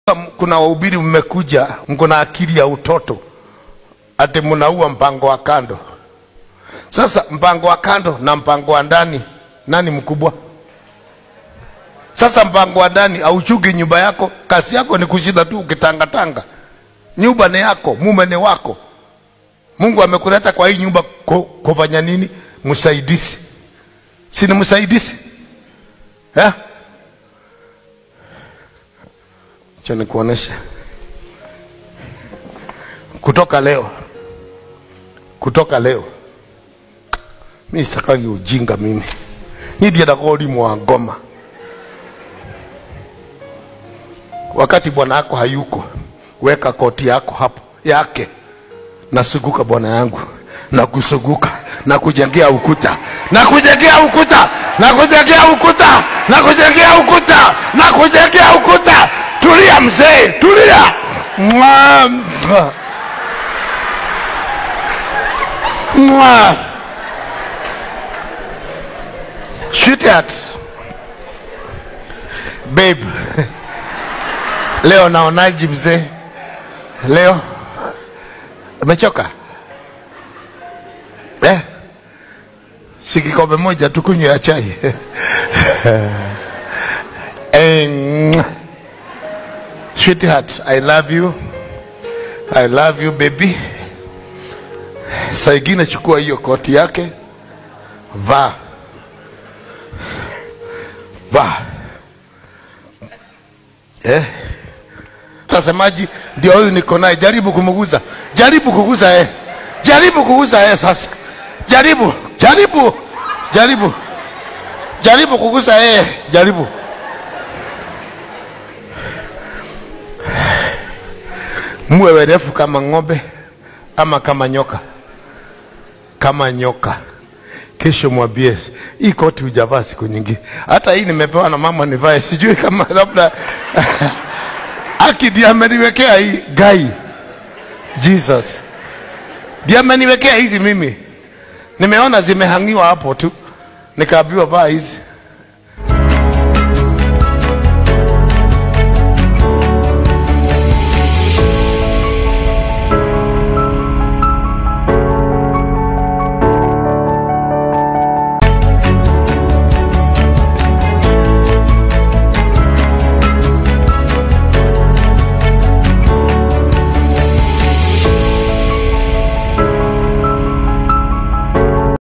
kuna wahubiri mmekuja, mko na akili ya utoto, ati mnaua mpango wa kando. Sasa mpango wa kando na mpango wa ndani, nani mkubwa? Sasa mpango wa ndani auchugi nyumba yako, kazi yako ni kushinda tu ukitangatanga. Nyumba ni yako, mume ni wako. Mungu amekuleta kwa hii nyumba ku- kufanya nini? Msaidizi, si ni msaidizi eh? Acha nikuoneshe kutoka leo, kutoka leo mi sitakagi ujinga mimi, ni ndiendaga ũrimũ wa ngoma wakati bwana yako hayuko, weka koti yako hapo yake, nasuguka bwana yangu, na kusuguka na kujengea ukuta na kujengea ukuta na kujengea ukuta na kujengea ukuta na kujengea ukuta. Tulia mzee, tulia. Mwa, mwa. Mwa. Sweetheart. Babe. Leo naonaji mzee? Leo umechoka eh? Si kikombe moja tu kunywa ya chai eh, mwah. Sweetheart, I love you. I love you baby. Saa ingine chukua hiyo koti yake, vaa vaa eh? Tasemaji ndio huyu niko naye, jaribu kumuguza, jaribu kuguza eh, jaribu kuguza eh. Sasa jaribu, jaribu, jaribu, jaribu kuguza eh, jaribu. Muwe werefu kama ng'ombe ama kama nyoka, kama nyoka. Kesho mwambie hii koti hujavaa siku nyingi, hata hii nimepewa na mama nivae, sijui kama labda Aki ndiye ameniwekea hii gai. Jesus ndiye ameniwekea hizi mimi, nimeona zimehangiwa hapo tu, nikaambiwa vaa hizi.